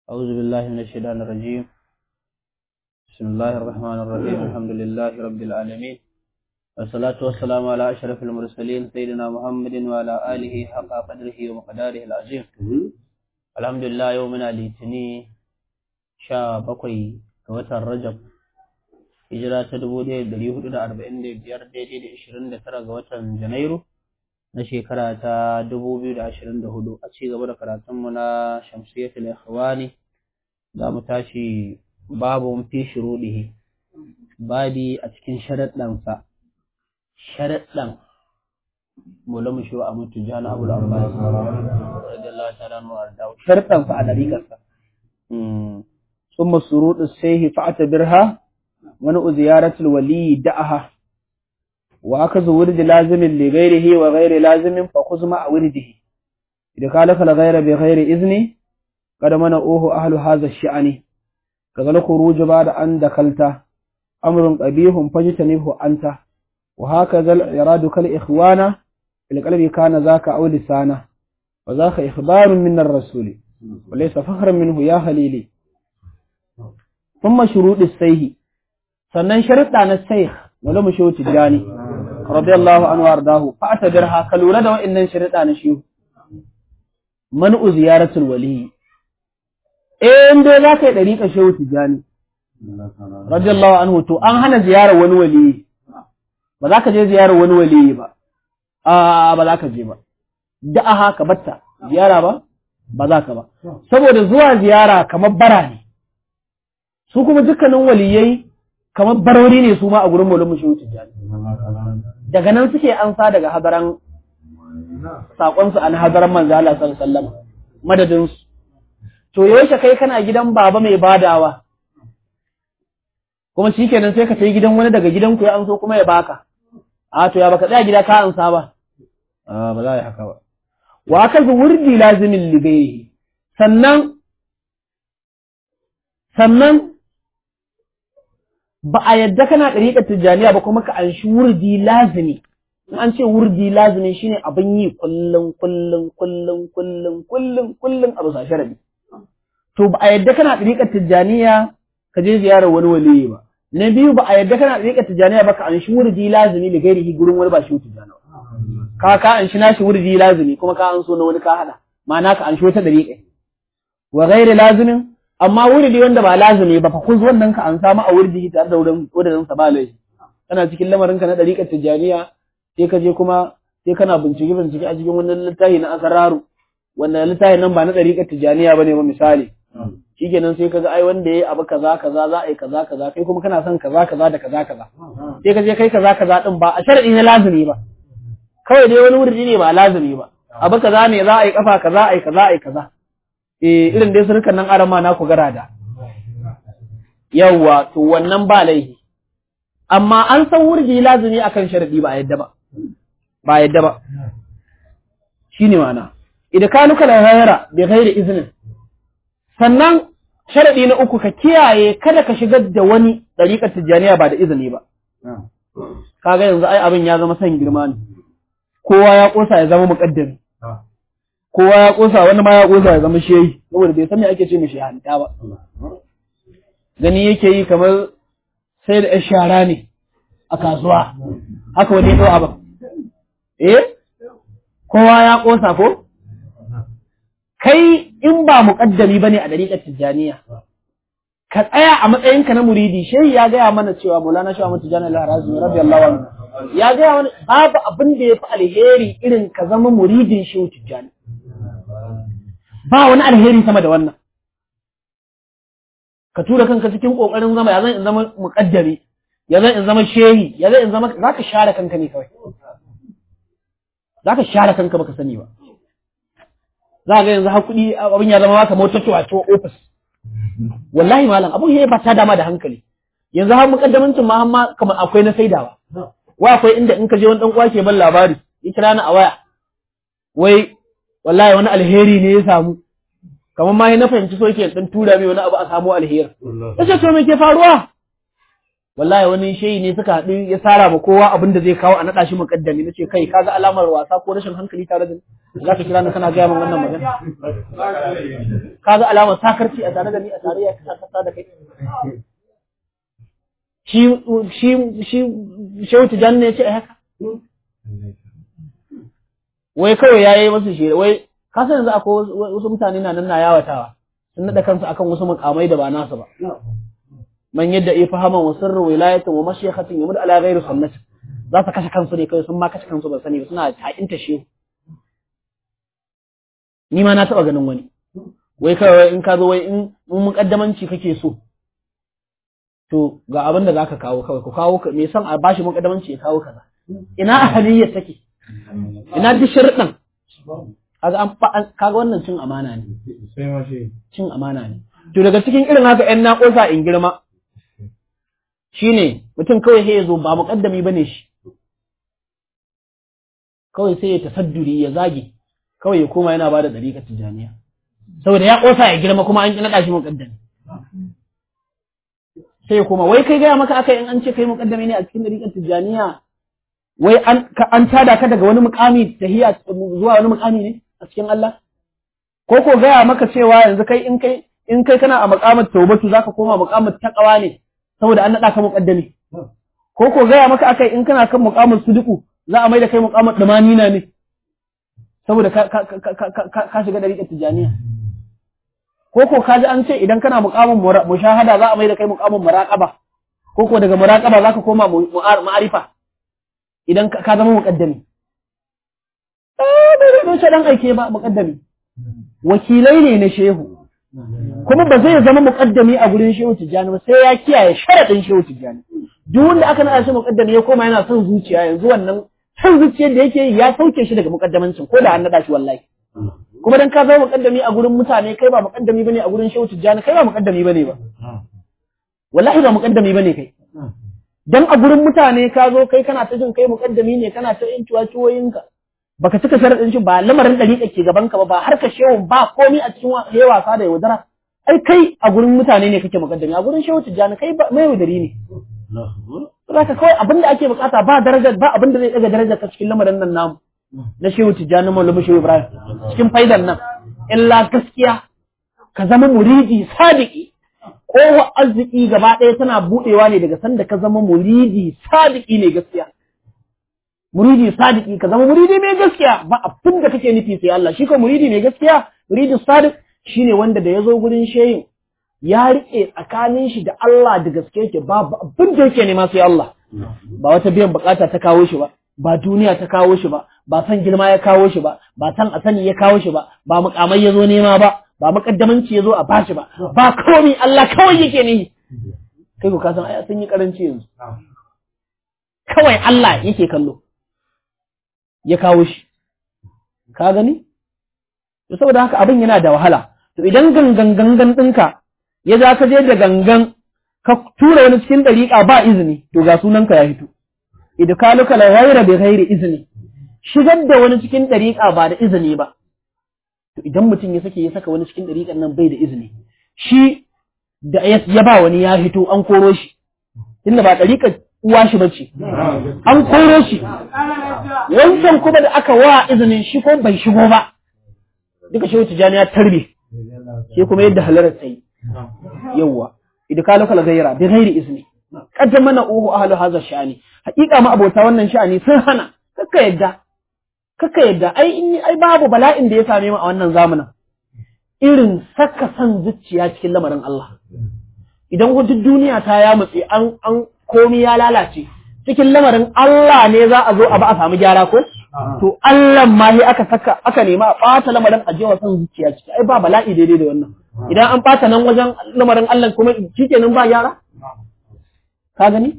أعوذ بالله من الشيطان الرجيم بسم الله الرحمن الرحيم الحمد لله رب العالمين والصلاة والسلام على أشرف المرسلين سيدنا محمد وعلى آله حق قدره ومقداره العظيم الحمد لله يومنا لتني شا بقي كوتر رجب hijira ta dubu ɗaya da ɗari hudu da arba'in da biyar daidai da ashirin da tara ga watan janairu na shekara ta dubu biyu da ashirin da hudu a ci gaba da karatunmu na shamsiyatul ikhwani za mu tashi babu fi shuruɗihi babi a cikin sharaɗansa sharaɗan mula mu shiwa a mutu jana abu da abbas radiyallahu ta'ala anhu arda sharaɗansa a dariƙarsa ثم الشروط السيه فاعتبرها منع زيارة الولي دعها وأخذ ورد لازم لغيره وغير لازم فخذ مع ورده إذا خالف الغير بغير إذن قد منعوه أهل هذا الشأن كذا الخروج بعد أن دخلت أمر قبيح فاجتنبه أنت وهكذا الإراد كالإخوان في القلب كان ذاك أو لسانه وذاك إخبار من الرسول وليس فخرا منه يا خليلي ثم شروط السيه sannan sharuɗa na sai wala mu shehu tijjani radiyallahu anhu ardahu fa atadirha ka lura da wa'annan sharuɗa na shehu man'u ziyaratul wali eh in dai za ka yi ɗariƙa shehu tijjani radiyallahu anhu to an hana ziyarar wani wali ba za ka je ziyarar wani wali ba a ba za ka je ba da'aha ka batta ziyara ba ba za ka ba saboda zuwa ziyara kamar bara ne su kuma dukkanin waliyai kamar barori ne su ma a gurin maulin mushi tijjani daga nan suke ansa daga hadaran saƙonsu an hadaran manzo Allah sallallahu alaihi wasallam madadin su to yaushe kai kana gidan baba mai badawa kuma shikenan sai ka tafi gidan wani daga gidan ku ya anso kuma ya baka a to ya baka tsaya gida ka ansa ba a ba za yi haka ba wa ka wurdi lazimin ligayi sannan sannan ba a yadda kana ɗariƙar tijjaniya ba kuma ka an shi wurdi lazimi in an ce wurdi lazimi shine abin yi kullum kullum kullum kullum kullum kullum a bisa sharadi to ba a yadda kana ɗariƙar tijjaniya ka je ziyarar wani waliyi ba na biyu ba a yadda kana ɗariƙar tijjaniya ba ka an shi wurdi lazimi da gairihi gurin wani ba shi tijjani ka ka an shi nashi wurdi lazimi kuma ka an so na wani ka haɗa ma'ana ka an shi wata ɗariƙa wa gairi lazimin amma wuridi wanda ba lazumi ba fa kuz wannan ka an samu a wurdi tare da wurin wurin sa ba laifi kana cikin lamarin ka na dariƙar tijaniya sai ka je kuma sai kana bincike bincike a cikin wannan littafi na asararu wanda littafi nan ba na dariƙar tijaniya bane ba misali shikenan sai kaga ai wanda yayi abu kaza kaza za a yi kaza kaza kai kuma kana son kaza kaza da kaza kaza sai ka je kai kaza kaza din ba a sharadi na lazumi ba kawai dai wani wurdi ne ba lazumi ba abu kaza ne za a yi kafa kaza a yi kaza a yi kaza eh irin dai surukan nan arama na ku gara da yawwa to wannan ba laifi amma an san wurgi lazumi akan sharadi ba yadda ba ba yadda ba shine mana idan ka nuka lahira bi ghairi iznin sannan sharadi na uku ka kiyaye kada ka shigar da wani dariƙar tijjaniya ba da izini ba kaga yanzu ai abin ya zama san girma ne kowa ya kosa ya zama muqaddami kowa ya kosa wani ma ya kosa ya zama shehi saboda bai san me ake ce mishi hanta ba gani yake yi kamar sai da shara ne a kasuwa haka wani ya abin eh kowa ya kosa ko kai in ba muƙaddami bane a dariƙar tijjaniya ka tsaya a matsayinka na muridi shehi ya gaya mana cewa Maulana Shehu Ahmad Tijjani al-Harazmi radiyallahu anhu ya gaya mana babu abin da ya fi alheri irin ka zama muridin Shehu Tijjani ba wani alheri sama da wannan ka tura kanka cikin kokarin zama ya zan in zama muqaddami ya zan in zama shehi ya zan in zama zaka share kanka ne kawai zaka share kanka baka sani ba za ga yanzu har kuɗi abin ya zama maka motar to a office wallahi malam abun ya ba ta dama da hankali yanzu har muqaddamancin ma amma kamar akwai na saidawa wa akwai inda in ka je wani dan uwa ke ban labari ya kira ni a waya wai wallahi wani alheri ne ya samu kamar ma na fahimci so yake dan tura mai wani abu a samu alheri yace to me ke faruwa wallahi wani shehi ne suka haɗu ya tsara ma kowa abin da zai kawo a naɗa shi muƙaddami na ce kai kaga alamar wasa ko rashin hankali tare da ni za ka kira ni kana gaya min wannan magana kaga alamar sakarci a tare da ni a tare ya kasa da kai shi shi shi shehu tijan ne ya ce a haka wai kawai ya yi masu shi wai ka san yanzu akwai wasu mutane na nan na yawatawa sun naɗa kansu akan wasu mukamai da ba nasu ba man yadda ya fahaman wa sirrin wilayatin wa mashayikhatin yamud ala ghairi sunnati za su kashe kansu ne kawai sun ma kashe kansu ba sani ba suna haƙinta shehu ni ma na taɓa ganin wani wai kawai in ka zo wai in muƙaddamanci kake so to ga abin da zaka kawo kawai ku kawo me san a bashi muƙaddamanci ya kawo kaza ina ahaliyya take ina duk sharuɗan kaga an kaga wannan cin amana ne cin amana ne to daga cikin irin haka ƴan naƙosa in girma shine mutum kawai sai ya zo ba muƙaddami bane shi kawai sai ya tasadduri ya zage kawai ya koma yana bada dariƙar tijaniya saboda ya ƙosa ya girma kuma an ƙi naɗa shi muƙaddami sai ya koma wai kai gaya maka aka in an ce kai muƙaddami ne a cikin dariƙar tijaniya wai an an tada ka daga wani muƙami tahiya zuwa wani muƙami ne a cikin Allah ko ko gaya maka cewa yanzu kai in kai in kai kana a muƙamar taubatu zaka koma muƙamar taqwa ne saboda an naɗa ka muƙaddami ko ko gaya maka akai in kana kan muƙamar suduku za a mai da kai muƙamar dumanina ne saboda ka ka ka ka shiga dariƙar tijaniya ko ko kaji an ce idan kana muƙamin mushahada za a mai da kai muƙamin muraqaba ko ko daga muraqaba zaka koma ma'arifa idan ka zama muƙaddami eh bai da dan aike ba muƙaddami wakilai ne na shehu kuma ba zai zama muƙaddami a gurin shehu tijjani ba sai ya kiyaye sharaɗin shehu tijjani duk wanda aka naɗa shi muƙaddami ya koma yana son zuciya yanzu wannan son zuciyar da yake ya sauke shi daga muƙaddamancin ko da an naɗa shi wallahi kuma dan ka zama muƙaddami a gurin mutane kai ba muƙaddami bane a gurin shehu tijjani kai ba muƙaddami bane ba wallahi ba muƙaddami bane kai dan a gurin mutane ka zo kai kana ta jin kai muƙaddami ne kana ta yin ciwaciwoyinka baka cika sharaɗin shi ba lamarin ɗariƙa ke gaban ka ba ba har ka shehu ba komi a cikin yayi wasa da yaudara ai kai a gurin mutane ne kake muƙaddami a gurin shehu tijjani kai mai yaudari ne Zaka kawai abin da ake bukata ba darajar ba abin da zai daga darajar ka cikin lamarin nan namu na shehu tijjani maulama shehu ibrahim cikin faidan nan illa gaskiya ka zama muridi sadiki kowa arziki gaba ɗaya tana buɗewa ne daga sanda ka zama muridi sadiki ne gaskiya muridi sadiki ka zama muridi mai gaskiya ba abin da kake nufi sai Allah shi ko muridi mai gaskiya muridi sadiq shine wanda da yazo gurin shehin ya rike tsakanin shi da Allah da gaske yake babu abin da yake nema sai Allah ba wata biyan bukata ta kawo shi ba ba duniya ta kawo shi ba ba san girma ya kawo shi ba ba san a sani ya kawo shi ba ba mukamai ya zo nema ba ba makaddamanci ya zo a bashi ba ba komai Allah kawai yake ne kai ku kasan ai sun yi karanci yanzu kawai Allah yake kallo ya kawo shi ka gani to saboda haka abin yana da wahala to idan gangan gangan ɗinka ya za ka je da gangan ka tura wani cikin ɗariƙa ba izini to ga sunanka ya fito idkaluka la ghayra bi ghairi izni shigar da wani cikin ɗariƙa ba da izini ba to idan mutum ya sake ya saka wani cikin ɗariƙan nan bai da izini shi da ya ba wani ya fito an koro shi tunda ba ɗariƙar uwa shi bace an koro shi wancan kuma da aka wa izinin shi ko bai shigo ba duka shi wuce ya tarbe shi kuma yadda halarar sai yawwa idkalu kala gaira bi ghairi izni kaddam mana uhu ahlu hadha sha'ani haƙiƙa ma abota wannan sha'ani sun hana kakka yadda kakka yadda ai in ai babu bala'in da ya same mu a wannan zamanin irin saka san zuciya cikin lamarin Allah idan wata duniya ta ya mutse an an komi ya lalace cikin lamarin Allah ne za a zo a ba a samu gyara ko to Allah ma sai aka saka aka nema a ɓata lamarin a jewa san zuciya ciki ai ba bala'i daidai da wannan idan an ɓata nan wajen lamarin Allah kuma shikenan ba gyara ka gani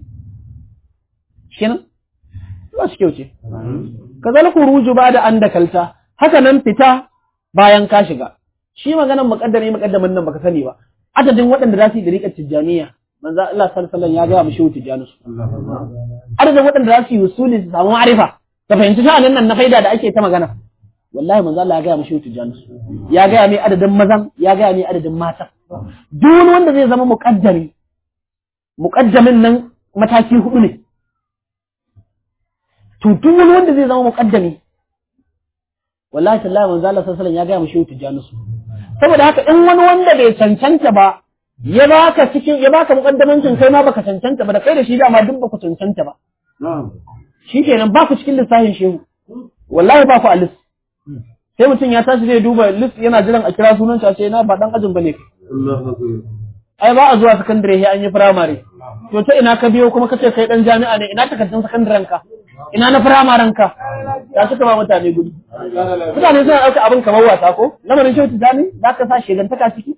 kenan ba shi kyau ce kazalika ruju ba da an dakalta haka nan fita bayan ka shiga shi maganan muqaddami muqaddamin nan baka sani ba adadin waɗanda za su yi dariƙar tijjaniya manzo Allah sallallahu alaihi wasallam ya ga mu shehu tijjani su adadin waɗanda za su yi usuli su samu ma'rifa ka fahimci sha'anin nan na faida da ake ta magana wallahi manzo Allah ya ga mu shehu tijjani su ya ga mai adadin mazan ya ga mai adadin mata duk wani wanda zai zama muqaddami muqaddamin nan mataki hudu ne to duk wani wanda zai zama muqaddami wallahi tallahi manzo Allah sallallahu alaihi wasallam ya ga mu shehu tijani su saboda haka in wani wanda bai cancanta ba ya baka cikin ya baka mukaddamancin kai ma baka cancanta ba da kai da shi dama duk baku cancanta ba shikenan ba ku cikin lissafin shehu wallahi ba ku a list sai mutum ya tashi zai duba list yana jiran a kira sunan shi sai na ba dan ajin bane ai ba a zuwa sakandare sai an yi firamare to ta ina ka biyo kuma kace kai dan jami'a ne ina takardun sakandaren ka ina na firamaren ka ya suka ba mutane gudu mutane suna ɗauka abin kamar wasa ko lamarin shehu tijani za ka sa shegantaka ciki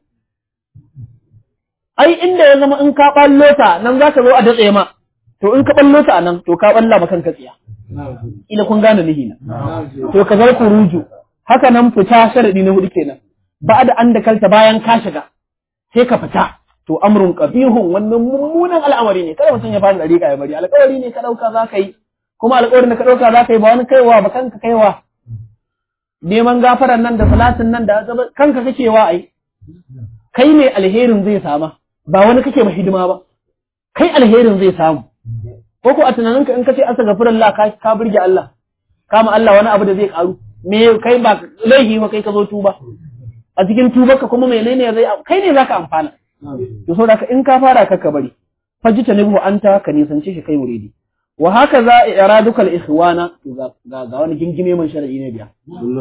ai inda ya zama in ka ballo ta nan za ka zo a datse ma to in ka ballo ta nan to ka balla ma kanka tsiya ila kun gane nihi na to ka zar ruju haka nan fita sharadi na hudu kenan ba da an da kalta bayan ka shiga sai ka fita to amrun qabihun wannan mummunan al'amari ne kada mutum ya fara dariƙa ya bari alƙawari ne ka dauka za ka yi kuma alƙawarin da ka dauka za ka yi ba wani kaiwa ba kanka kaiwa neman gafaran nan da salatin nan da kanka kake wa ai kai ne alherin zai sama ba wani kake ma hidima ba kai alherin zai samu ko ko a tunaninka in kace astaghfirullah ka ka burge Allah kama Allah wani abu da zai karu me kai ba laihi ba kai ka zo tuba a cikin tubarka kuma menene zai kai ne zaka amfana to saboda ka in ka fara ka bari fajita nabu anta ka nisance shi kai muridi wa haka za iradukal ikhwana ga ga wani gingime man shar'i ne biya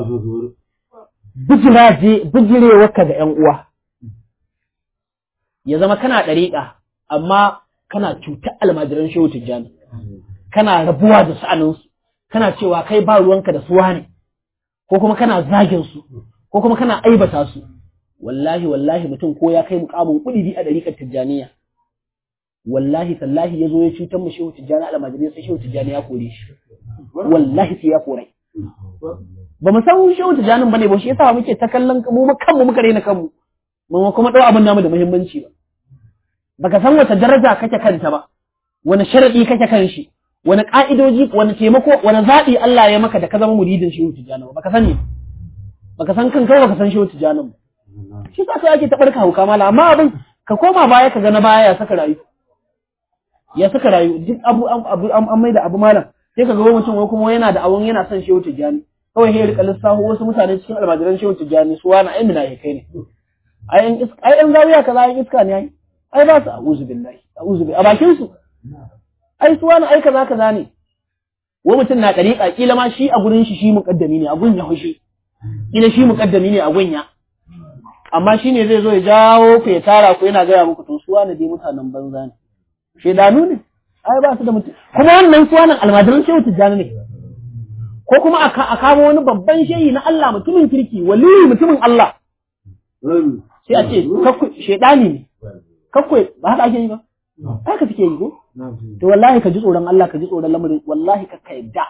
bijiraje bijirewarka ga yan uwa ya zama kana ɗariƙa amma kana cutar almajiran shehu tijjani kana rabuwa da sa'aninsu kana cewa kai ba ruwanka da suwa ne ko kuma kana zagin su ko kuma kana aibata su wallahi wallahi mutum ko ya kai mukamin kudi a ɗariƙar tijjaniya wallahi tallahi ya zo ya cutar mu shehu tijjani almajirai sai shehu tijjani ya kore shi wallahi sai ya kore ba mu san shehu tijjanin bane ba shi yasa muke ta kallon mu kanmu muka rena kanmu mun kuma ɗau abin namu da muhimmanci ba baka san wata daraja kake kanta ba wani sharadi kake kan shi wani ka'idoji wani taimako wani zaɓi Allah ya maka da ka zama muridin shehu tijjani ba baka sani baka san kanka baka san shehu tijjani ba shi sa sai ake ta barka hauka mala amma abin ka koma baya ka ga na baya ya saka rayu ya saka rayu duk abu abu an mai da abu malam sai ka ga mutum wai kuma yana da abun yana son shehu tijjani kawai sai rika lissafa wasu mutane cikin almajiran shehu tijjani su wani ai mina kai ne ai in iska ai in zawiya kaza ai iska ne ai ai ba su a'udhu billahi a'udhu billahi a bakin su ai su wani ai kaza kaza ne wai mutum na dariƙa kila ma shi a gurin shi shi muqaddami ne a gun ya hushi kila shi muqaddami ne a gun ya amma shi ne zai zo ya jawo ku ya tara ku yana gaya muku to su wani dai mutanen banza ne shedanu ne ai ba su da mutum kuma wannan su wani almajiran shehu tijjani ne ko kuma a kamo wani babban shehi na Allah mutumin kirki waliyi mutumin Allah sai a ce shedani ne kakwai ba haka ake yi ba haka suke yi ko to wallahi ka ji tsoron Allah ka ji tsoron lamarin wallahi ka ka yadda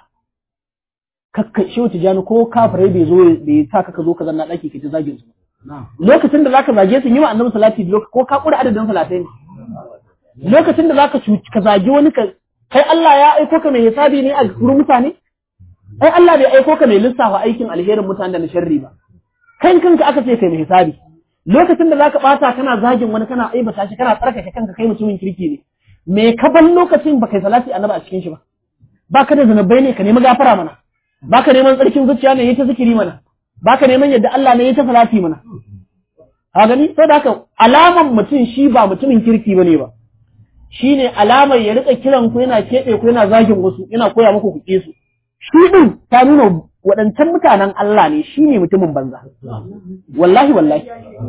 kakka shehu tijjani ko kafirai bai zo bai sa ka zo ka zanna daki ka ji zagin su lokacin da zaka zage su yi wa annabi salati ko ka kura adadin salatai ne lokacin da zaka ka zage wani ka kai Allah ya aiko ka mai hisabi ne a gurin mutane ai Allah bai aiko ka mai lissafa aikin alherin mutane da na sharri ba kai kanka aka ce kai mai hisabi lokacin da zaka bata kana zagin wani kana aibata shi kana tsarkake kanka kai mutumin kirki ne me ka ban lokacin ba kai salati annabi a cikin shi ba baka da zanubai ne ka nemi gafara mana baka neman tsarkin zuciya ne yi ta zikiri mana baka neman yadda Allah ne ya ta salati mana ka gani saboda haka alaman mutum shi ba mutumin kirki bane ba shine alamar ya rika kiran ku yana kebe ku yana zagin wasu yana koya muku ku su shi din ta nuna waɗancan mutanen Allah ne shine mutumin banza wallahi wallahi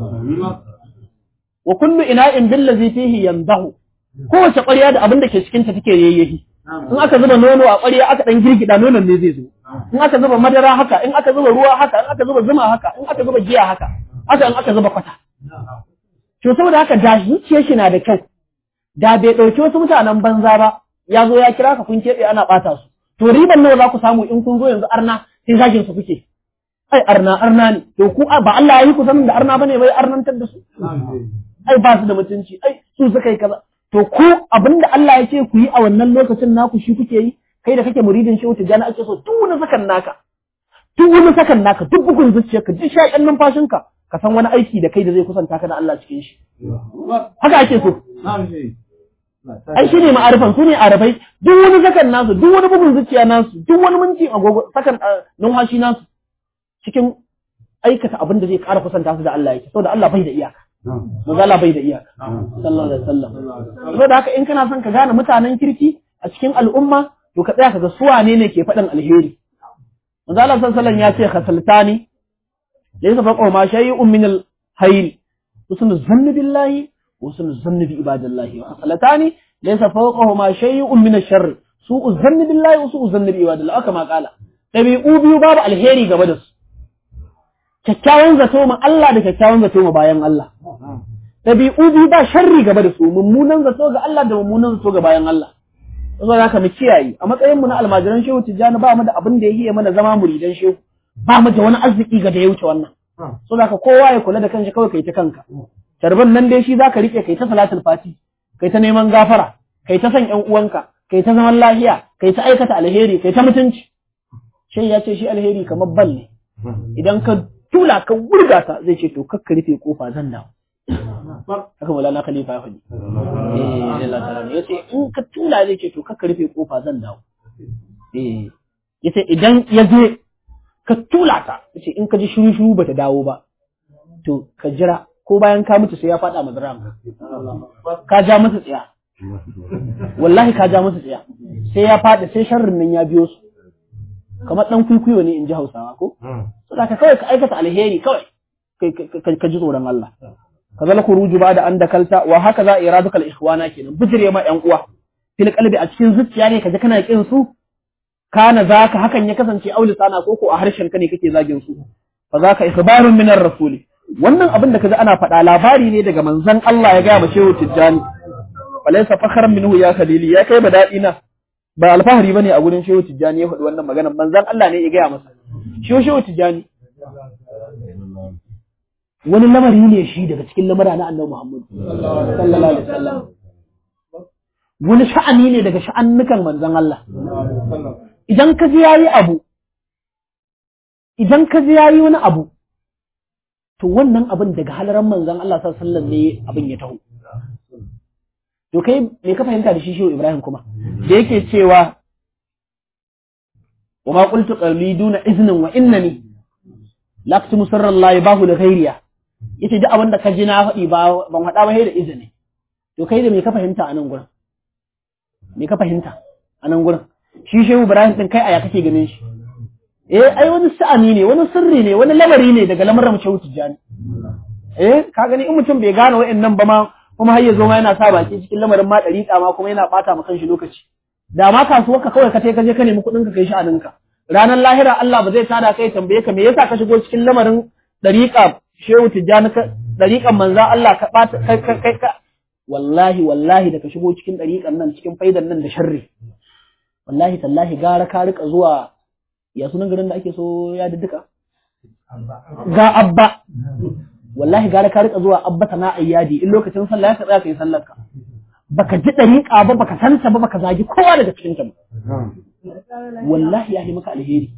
wa kullu ina'in billazi fihi yanzahu kowace ƙwarya da abin da ke cikin ta take yayyahi in aka zuba nono a ƙwarya aka dan girgida nonon ne zai zo in aka zuba madara haka in aka zuba ruwa haka in aka zuba zuma haka in aka zuba giya haka haka in aka zuba kwata to saboda haka da zuciyar shi na da kyau da bai ɗauki wasu mutanen banza ba ya zo ya kira ka kun keɓe ana ɓata su to riban nawa za ku samu in kun zo yanzu arna sai zagin su kuke ai arna arna ne to ku ba Allah ya yi ku sanin da arna bane bai arnantar da su ai ba su da mutunci ai su suka yi kaza to ku abinda Allah ya ce ku yi a wannan lokacin naku shi kuke yi kai da kake muridin shehu tijjani ake so duk wani sakan naka duk wani sakan naka duk bugun zuciyarka duk shaƙen numfashinka ka san wani aiki da kai da zai kusanta ka da Allah cikin shi haka ake so ai shi ne ma'arifan su ne arafai duk wani sakan nasu duk wani bugun zuciya nasu duk wani minti agogo sakan numfashi nasu cikin aikata abin da zai ƙara kusanta su da Allah yake saboda Allah bai da iyaka manzo Allah bai da iyaka sallallahu alaihi wasallam saboda haka in kana son ka gane mutanen kirki a cikin al'umma to ka tsaya ka ga su wane ne ke faɗin alheri manzo Allah sallallahu alaihi wasallam ya ce khasaltani laysa faqa ma shay'un min al-hayr husnul zanni billahi وسن الظن بعباد الله وخصلتان ليس فوقهما شيء من الشر سوء الظن بالله وسوء الظن بعباد الله كما قال ɗabi'u biyu babu alheri gaba da su kyakkyawan zato ma Allah da kyakkyawan zato ma bayan Allah ɗabi'u biyu ba sharri gaba da su mummunan zato ga Allah da mummunan zato ga bayan Allah saboda haka mu kiyaye a matsayin mu na almajiran shehu tijjani ba mu da abin da ya yi mana zama muridan shehu ba mu da wani arziki ga da ya wuce wannan saboda haka kowa ya kula da kanshi kawai kai ta kanka Tarban nan dai shi zaka rike kai ta salatul fati, kai ta neman gafara, kai ta son ƴan uwanka, kai ta zaman lafiya, kai ta aikata alheri, kai ta mutunci. Shai ya ce shi alheri kamar bal ne. Idan ka tula ka wurga ta zai ce to kakka rufe kofa zan dawo. Haka Maulana Khalifa ya faɗi. Eh, Allah ta'ala ya ce in ka tula zai ce to kakka rufe kofa zan dawo. Eh, ya ce idan ya je ka tula ta, ya ce in ka ji shiru shiru bata dawo ba. To ka jira ko bayan ka mutu sai ya faɗa ma dram ka ja masa tsaya wallahi ka ja masa tsaya sai ya faɗi sai sharrin nan ya biyo su kamar dan kuikuyo ne in ji Hausawa ko saboda ka kawai ka aikata alheri kawai ka ji tsoron Allah ka zala kuruju ba da an dakalta wa haka za iraduka al-ikhwana kenan bijire ma yan uwa fil qalbi a cikin zuciya ne kaje kana kin su kana zaka hakan ya kasance auli sana ko ko a harshen ka ne kake zagin su fa zaka ikhbarun minar rasuli wannan abin da kaji ana faɗa labari ne daga manzon Allah ya gaya ma shehu Tijjani falaysa fakhran minhu ya khalili ya kai badadi na ba alfahari bane a gurin shehu Tijjani ya faɗi wannan magana manzon Allah ne ya gaya masa shehu shehu Tijjani wani lamari ne shi daga cikin lamara na Annabi Muhammad sallallahu alaihi wasallam wani sha'ani ne daga sha'annukan manzon Allah idan ka ji yayi abu idan ka ji yayi wani abu to wannan abin daga halaran manzan Allah sallallahu ne abin ya taho to kai me ka fahimta da shi shehu Ibrahim kuma da yake cewa wa ma qultu qawli duna iznin wa innani laqtu sirran la yabahu li ghayriya yace duk abin da ka ji na faɗi ba ban faɗa ba sai da izini to kai da me ka fahimta a nan gurin me ka fahimta a nan gurin shi shehu Ibrahim din kai aya kake ganin shi eh ai wani sa'ani ne wani sirri ne wani lamari ne daga lamarin mace tijjani eh ka gani in mutum bai gane wa'annan ba ma kuma har ya zo ma yana sa baki cikin lamarin ma dariƙa ma kuma yana bata ma kanshi lokaci da ma kasuwar ka kawai ka tai ka je ka nemi kuɗin ka kai sha'aninka ranar lahira Allah ba zai tada kai tambaye ka me yasa ka shigo cikin lamarin dariƙa shehu tijjani ka dariƙan manzan Allah ka bata kai kai ka wallahi wallahi da ka shigo cikin dariƙan nan cikin faidan nan da sharri wallahi tallahi gara ka rika zuwa ya sunan garin da ake so ya duka ga abba wallahi gara ka rika zuwa abba sana ayyadi in lokacin sallah ya ka tsaya kai sallar ka baka ji dariƙa ba baka santa ba baka zagi kowa daga cikin ta ba wallahi ya yi maka alheri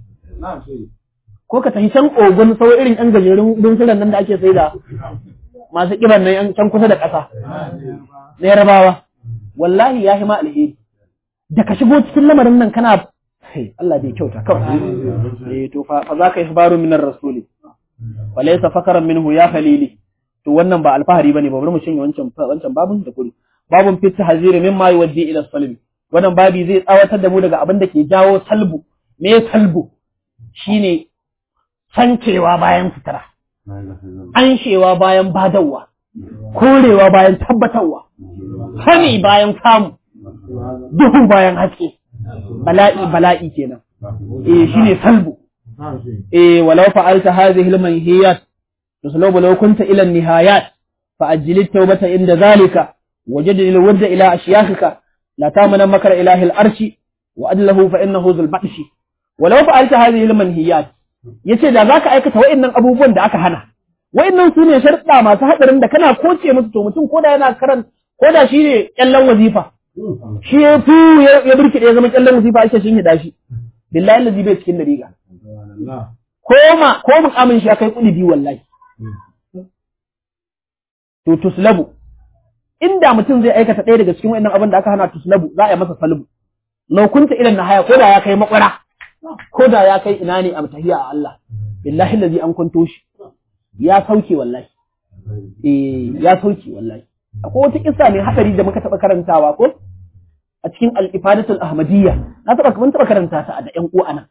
ko ka tafi can ogun sau irin yan gajerun dunsulan nan da ake sai da masu kiban nan yan can kusa da ƙasa na yarabawa wallahi ya yi ma alheri da ka shigo cikin lamarin nan kana Allah bai kyauta kawai eh to fa fa zaka ihbaru minar rasuli wa laysa fakaran minhu ya khalili to wannan ba alfahari bane ba bari mu cinye wancan wancan babun da kuri babun fit tahziri mimma yuwaddi ila salbi wannan babi zai tsawatar da mu daga abin da ke jawo salbu me salbu shine sancewa bayan fitara anshewa bayan badawa korewa bayan tabbatarwa hani bayan samu duhu bayan haske bala'i bala'i kenan eh shine salbu eh walau fa'alta hadhihi al-manhiyat tuslubu law kunta ila an-nihayat fa'ajjil at-tawbata inda zalika wajid al-wadda ila ashyakhika la tamana makra ilahi al-arshi wa adlahu fa innahu dhul ba'shi walau fa'alta hadhihi al-manhiyat yace da zaka aikata wa'annan abubuwan da aka hana wa'annan su ne sharɗa masu hadarin da kana koce musu to mutum koda yana karan koda shi ne kyallan wazifa shi ya fi ya birkiɗe ya zama kyallan wazifa ake shin hida shi billahi allazi bai cikin dariga ko ma ko mukamin shi akai kudi biyu wallahi to tuslabu inda mutum zai aikata ɗaya daga cikin wannan abin da aka hana tuslabu za a yi masa salbu lau kunta idan na haya ko da ya kai makwara ko da ya kai ina ne a tahiya a Allah billahi lazi an kwanto shi ya sauke wallahi eh ya sauke wallahi akwai wata kissa mai hadari da muka taba karantawa ko a cikin al-ifadatul ahmadiyya na taba mun taba karanta ta da ƴan uwa nan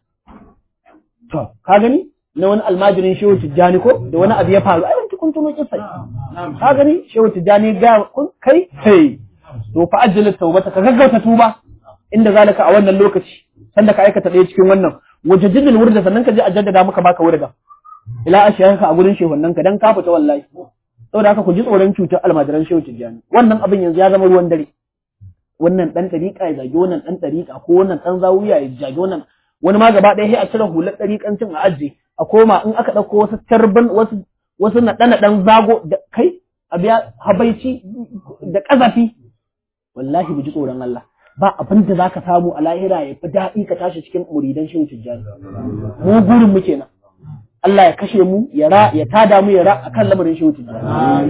to ka gani na wani almajirin shehu tijjani ko da wani abu ya faru ai wanki kun tuno kissa ka gani shehu tijjani ga kun kai hey to fa ajjal tawbata ka gaggauta tuba inda zalika a wannan lokaci sanda ka aikata ɗaya cikin wannan wajajidul wurda sannan ka je a jaddada maka baka wurda ila ashiyanka a gurin shehunnan ka dan ka fita wallahi saboda haka ku ji tsoron cutar almajiran shehu tijjani wannan abin yanzu ya zama ruwan dare wannan dan dariƙa ya zagi wannan dan dariƙa ko wannan dan zawuya ya zagi wannan wani ma gaba ɗaya sai a cire hular dariƙancin a ajiye a koma in aka ɗauko wasu tarban wasu wasu naɗe ɗan zago da kai a biya habaici da ƙazafi wallahi mu ji tsoron Allah ba abin da zaka samu a lahira ya fi daɗi ka tashi cikin muridan shehu tijjani mu gurin mu kenan Allah ya kashe mu ya ra ya tada mu ya ra akan lamarin shehu tijjani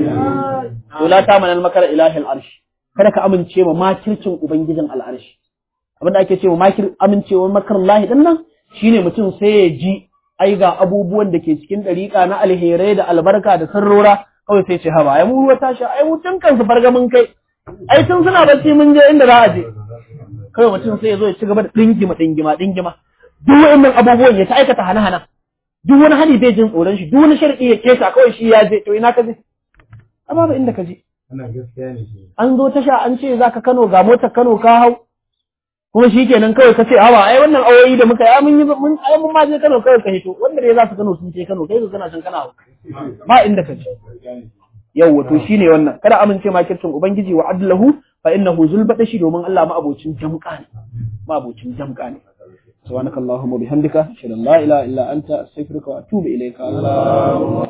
to la ta manal makar ilahil arsh kada ka amince ma makircin ubangijin al'arshi abin da ake cewa makir amincewa makar lahi din nan shine mutum sai ya ji ai ga abubuwan da ke cikin dariƙa na alherai da albarka da sirrora kawai sai ce haba ai mu ruwa tashi ai mu tun kansu farga mun kai ai tun suna bacci mun je inda za a je kawai mutum sai ya zo ya ci gaba da dingima dingima dingima duk wa'annan abubuwan ya ta aikata hana-hana duk wani hali bai jin tsoron shi duk wani sharɗi ya kesa kawai shi ya je to ina ka je amma ba inda ka je an zo tasha an ce za ka Kano ga motar Kano ka hau kuma shi kenan kawai ka ce hawa ai wannan awoyi da muka yi mun yi mun ai mun ma je Kano kawai ka hito wanda dai za su Kano sun ce Kano kai ka kana can kana hau ba inda ka je yawwa to shine wannan kada amince ma kirtin ubangiji wa adlahu fa innahu zulbatashi domin Allah ma abocin jamka ne ma abocin jamka ne subhanakallahumma bihamdika ashhadu an la ilaha illa anta astaghfiruka wa atubu ilayka